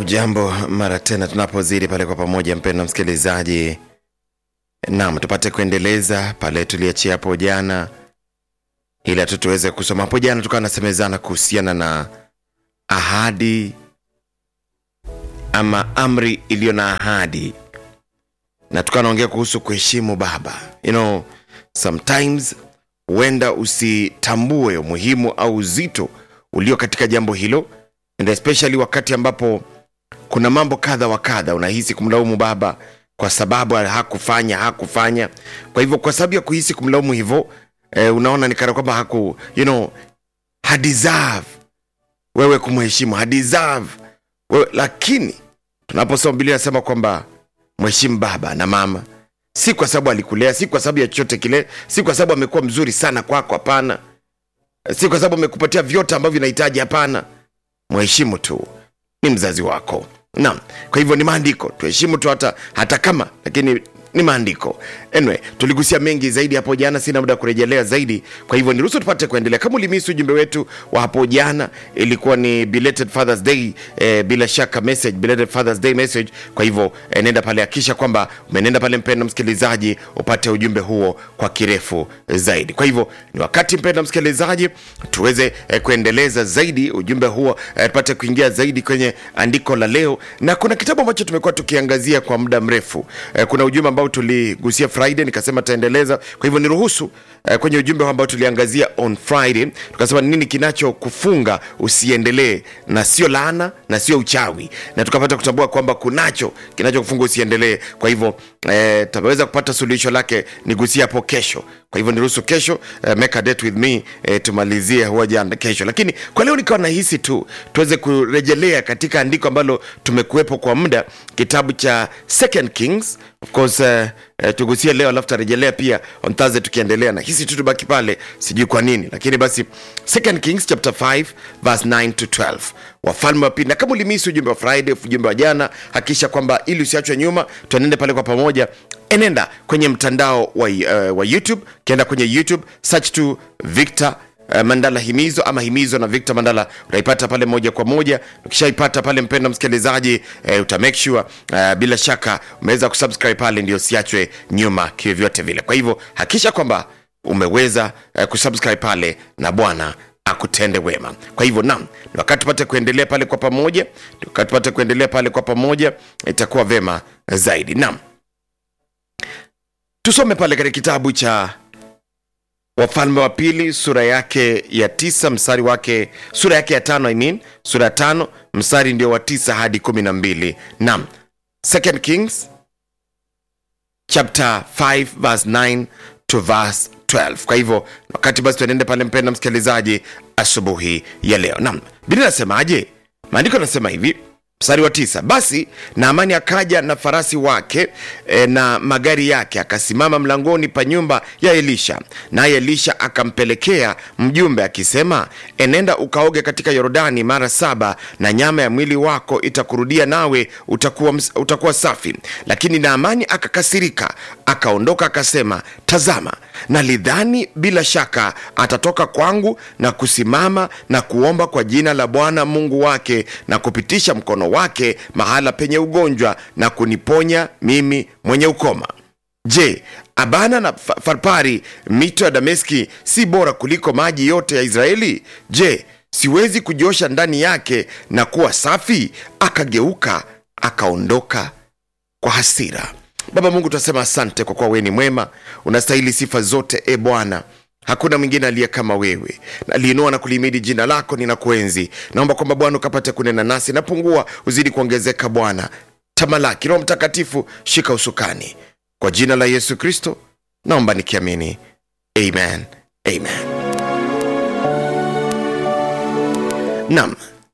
Ujambo mara tena tunapozidi pale kwa pamoja, mpendwa msikilizaji. Naam, tupate kuendeleza pale tuliachia hapo jana, ili tu tuweze kusoma hapo jana. Tukawa nasemezana kuhusiana na ahadi ama amri iliyo na ahadi, na tukawa naongea kuhusu kuheshimu baba. You know, sometimes huenda usitambue umuhimu au uzito ulio katika jambo hilo, and especially wakati ambapo kuna mambo kadha wa kadha unahisi kumlaumu baba kwa sababu hakufanya hakufanya. Kwa hivyo kwa sababu ya kuhisi kumlaumu hivyo eh, unaona ni kana kwamba haku you know, hadeserve wewe kumheshimu hadeserve wewe, lakini tunaposoma Biblia inasema kwamba mheshimu baba na mama, si kwa sababu alikulea, si kwa sababu ya chochote kile, si kwa sababu amekuwa mzuri sana kwako, hapana. Si kwa sababu amekupatia vyote ambavyo unahitaji, hapana. Mheshimu tu, ni mzazi wako. Naam, kwa hivyo ni maandiko, tuheshimu tu hata, hata kama lakini ni maandiko. Anyway, tuligusia mengi zaidi hapo jana, sina muda wa kurejelea zaidi, kwa hivyo niruhusu tupate kuendelea. Kama ulimisi ujumbe wetu wa hapo jana, ilikuwa ni belated Father's Day eh, bila shaka message, belated Father's Day message. Kwa hivyo eh, nenda pale, hakisha kwamba umenenda pale, mpendwa msikilizaji, upate ujumbe huo kwa kirefu zaidi. Kwa hivyo ni wakati, mpendwa msikilizaji, tuweze eh, kuendeleza zaidi ujumbe huo eh, tupate kuingia zaidi kwenye andiko la leo, na kuna kitabu ambacho tumekuwa tukiangazia kwa muda mrefu eh, kuna ujumbe ambao tuligusia Friday, nikasema taendeleza. Kwa hivyo niruhusu eh, kwenye ujumbe ambao tuliangazia on Friday, tukasema nini kinachokufunga usiendelee, na sio laana na sio uchawi, na tukapata kutambua kwamba kunacho kinachokufunga usiendelee. Kwa hivyo eh, tutaweza kupata suluhisho lake nigusia hapo kesho. Kwa hivyo niruhusu kesho, eh, make a date with me eh, tumalizie hoja kesho, lakini kwa leo nikawa nahisi tu tuweze kurejelea katika andiko ambalo tumekuwepo kwa muda, kitabu cha Second Kings of course uh, uh, tugusie leo alafu tarejelea pia on Thursday tukiendelea na hisi tu tubaki pale, sijui kwa nini, lakini basi Second Kings chapter 5 verse 9 to 12, wafalme wa pili. Na kama ulimisi ujumbe wa Friday, ujumbe wa jana, hakikisha kwamba ili usiachwe nyuma, tuenende pale kwa pamoja. Enenda kwenye mtandao wa, uh, wa YouTube, kienda kwenye YouTube search to Victor Uh, Mandala Himizo ama Himizo na Victor Mandala utaipata pale moja kwa moja. Ukishaipata pale, mpendwa msikilizaji, uh, uta make sure uh, bila shaka umeweza kusubscribe pale, ndio siachwe nyuma kivyovyote vile. Kwa hivyo hakikisha kwamba umeweza uh, kusubscribe pale na Bwana akutende wema. Kwa hivyo naam, ni wakati tupate kuendelea pale kwa pamoja, wakati tupate kuendelea pale kwa pamoja, itakuwa vema zaidi. Naam, tusome pale katika kitabu cha Wafalme wa Pili sura yake ya tisa mstari wake sura yake ya tano I mean, sura ya tano mstari ndio wa tisa hadi kumi na mbili. Naam, Second Kings chapter 5 verse 9 to verse 12. Kwa hivyo wakati basi tuenende pale, mpenda msikilizaji, asubuhi ya leo. Naam, Biblia inasemaje? Maandiko yanasema hivi mstari wa tisa basi naamani akaja na farasi wake e, na magari yake akasimama mlangoni pa nyumba ya elisha naye elisha akampelekea mjumbe akisema enenda ukaoge katika yorodani mara saba na nyama ya mwili wako itakurudia nawe utakuwa, utakuwa safi lakini naamani akakasirika akaondoka akasema tazama nalidhani bila shaka atatoka kwangu na kusimama na kuomba kwa jina la bwana mungu wake na kupitisha mkono wake mahala penye ugonjwa na kuniponya mimi mwenye ukoma je abana na farpari mito ya dameski si bora kuliko maji yote ya israeli je siwezi kujosha ndani yake na kuwa safi akageuka akaondoka kwa hasira baba mungu tunasema asante kwa kuwa wewe ni mwema unastahili sifa zote e bwana hakuna mwingine aliye kama wewe naliinua na kulimidi jina lako ninakuenzi naomba kwamba bwana ukapate kunena nasi napungua uzidi kuongezeka bwana tamalaki roho mtakatifu shika usukani kwa jina la yesu kristo naomba nikiamini amen amen nam